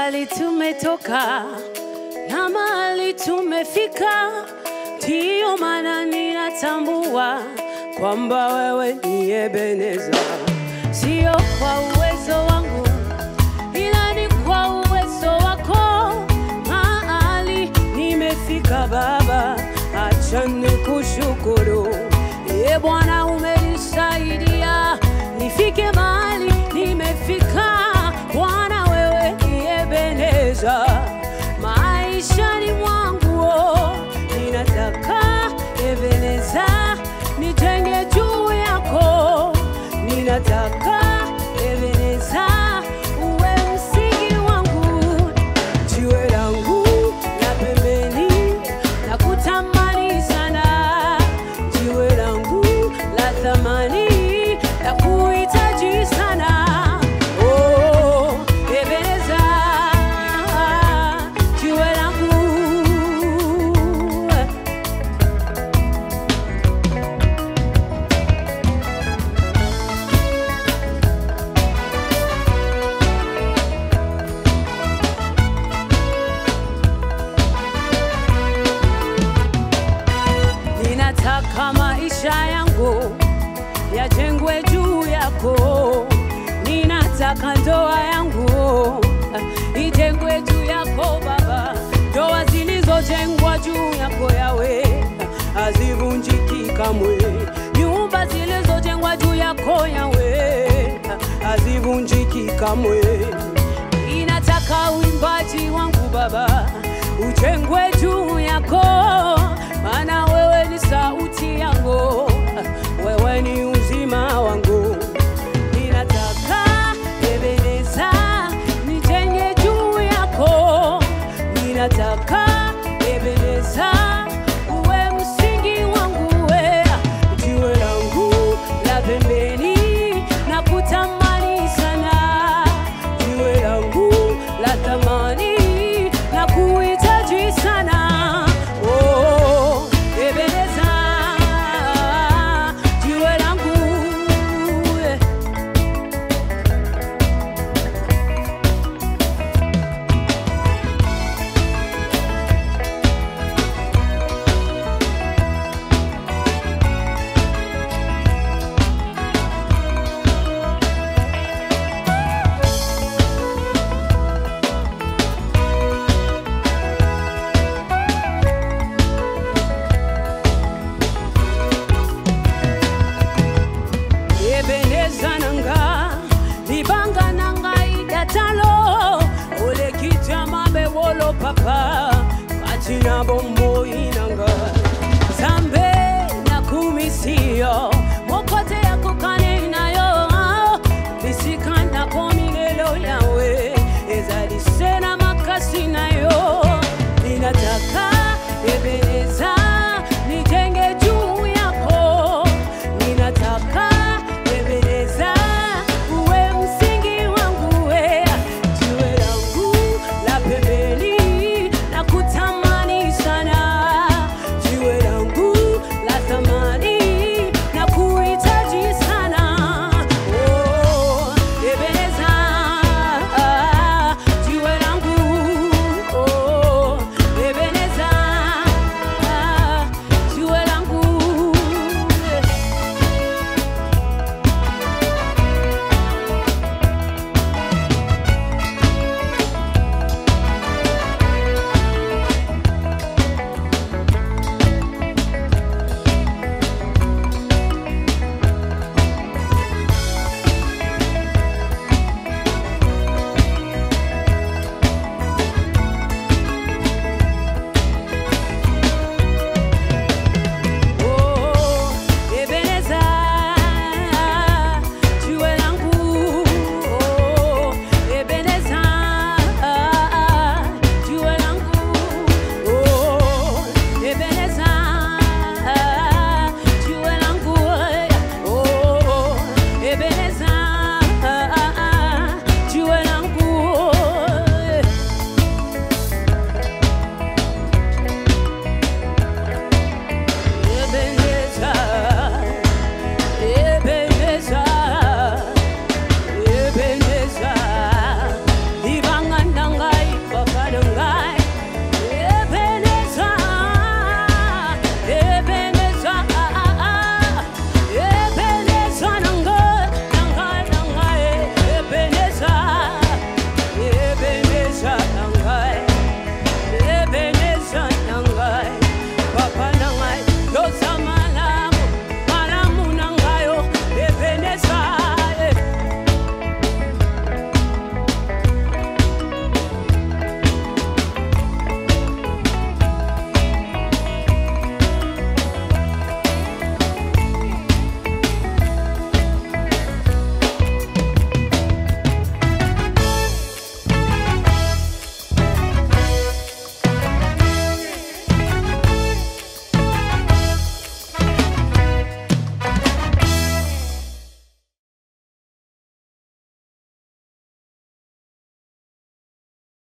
mbali tumetoka na mahali tumefika, ndiyo maana ninatambua kwamba wewe ni Ebeneza, sio kwa uwezo wangu, ila ni kwa uwezo wako. Mahali nimefika Baba, acha nikushukuru. Ye Bwana, umenisaidia nifike mahali nimefika. Bwana, wewe ni Ebeneza maishani mwangu, oh, ninataka Ebeneza nijenge juu yako, ninataka Ebeneza uwe msingi wangu, jiwe langu la pembeni na kutamani sana, jiwe langu la thamani na kuhitaji sana. Oh, Ebeneza, jiwe langu Ninataka maisha yangu yajengwe juu yako, ninataka ndoa yangu ijengwe juu yako Baba. Ndoa zilizojengwa juu yako Yawe hazivunjiki kamwe, nyumba zilizojengwa juu yako Yawe hazivunjiki kamwe. Ninataka uimbaji wangu Baba ujengwe juu yako, maana wewe ni sauti yangu, wewe ni uzima wangu. Ninataka Ebeneza nijenge juu yako, ninataka Ebeneza uwe msingi wangu, we jiwe langu la pembeni na kutamani sana, jiwe langu la thamani na kuhitaji sana. Oh, Ebeneza, jiwe langu eh. ebeneza nanga libanga nanga idatalo olekita mabe wolo papa katina bombo